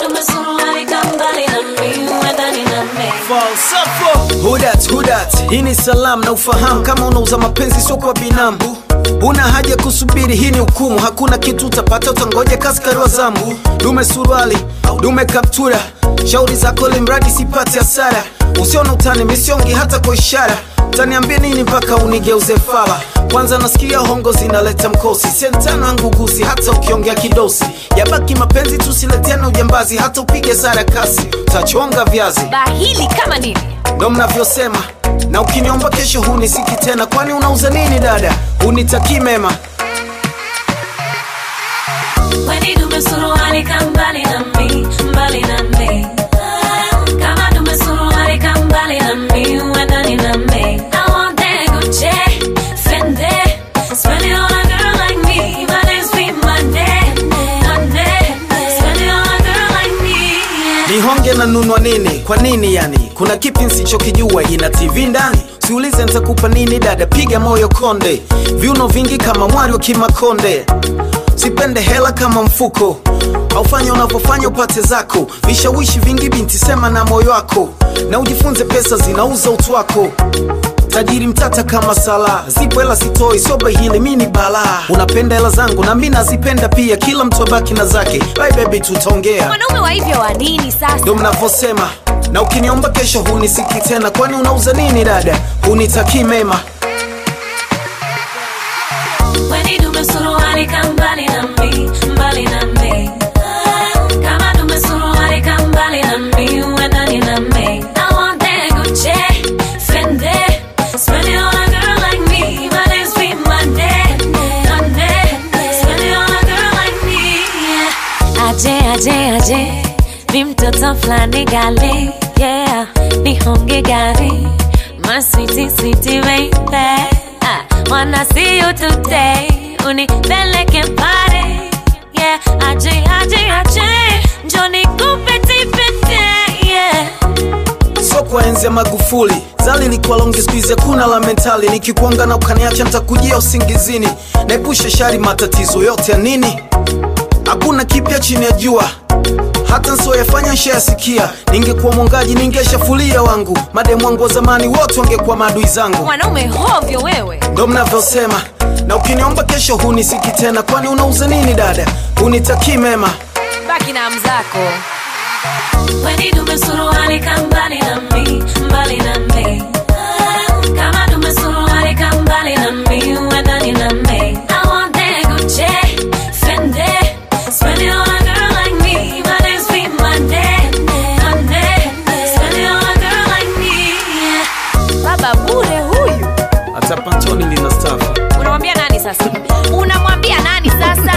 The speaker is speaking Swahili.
dume suruali kambali na mi uendani na mi falsafo hudat hudat hii ni salam na ufahamu kama unauza mapenzi sio kwa binamu una haja kusubiri hii ni hukumu hakuna kitu utapata utangoja kaskari wa zambu dume suruali dume kaptura shauri zako limradi sipati hasara usiona utani misiongi hata kwa ishara utaniambia nini mpaka unigeuze fala kwanza nasikia hongo zinaleta mkosi sentano yangu gusi hata ukiongea kidosi yabaki mapenzi tusileteana ujambazi hata upige sara kasi utachonga viazi bahili kama nini ndo mnavyosema na ukiniomba kesho hunisiki tena kwani unauza nini dada unitakii mema Weni dume suruali kambali na mi mbali na mi kama dume suruali kambali na mi uendani na mi I want that Gucci Fendi spend it on a girl like me my name's be Monday Monday spend it on a girl like me yeah. nihonge na nunwa nini kwa nini yani kuna kipi nsichokijua ina tv ndani siulize ntakupa nini dada piga moyo konde viuno vingi kama mwari wa kimakonde sipende hela kama mfuko aufanya unavyofanya upate zako vishawishi vingi binti sema na moyo wako na ujifunze pesa zinauza utu wako tajiri mtata kama sala zipo hela sitoi soba hili mi ni balaa unapenda hela zangu na mi nazipenda pia kila mtu abaki na zake bye baby tutaongea mwanaume wa hivyo wa nini sasa ndo mnavyosema na ukiniomba kesho hunisiki tena kwani unauza nini dada hunitakii mema Weni dume suruali kambali na mi mbali na mi kama dume suruali kambali na mi uendani na mi I want that Gucci Fendi spend it on a girl like me my name's be Monday Monday spend it on a girl like me yeah. Aje aje aje mi mtoto flani gali yeah nihonge gari my sweetie sweetie baby I wanna see you today unipeleke pare yeah aje aje aje njoni kupetipete yeah so kwa enzi ya magufuli zali likuwa longi skuizi kuna la mentali nikikuanga na ukaniacha ntakujia usingizini naepusha shari matatizo yote ya nini hakuna kipya chini ya jua hata nsioyafanya nshayasikia ningekuwa mwongaji ningeshafulia wangu mademu wangu wa zamani wote wangekuwa maadui zangu mwanaume hovyo wewe ndo mnavyosema na ukiniomba kesho hunisiki tena kwani unauza nini dada hunitakii mema baki na mzako Weni dume suruali kambali na mi mbali na mi kama dume suruali kambali na mi uendani na mi I want that Gucci Fendi spend it on a girl like me my name's be Monday Monday spend it on a girl like me yeah. baba bure huyu hata pantoni lina stafu unamwambia nani sasa unamwambia nani sasa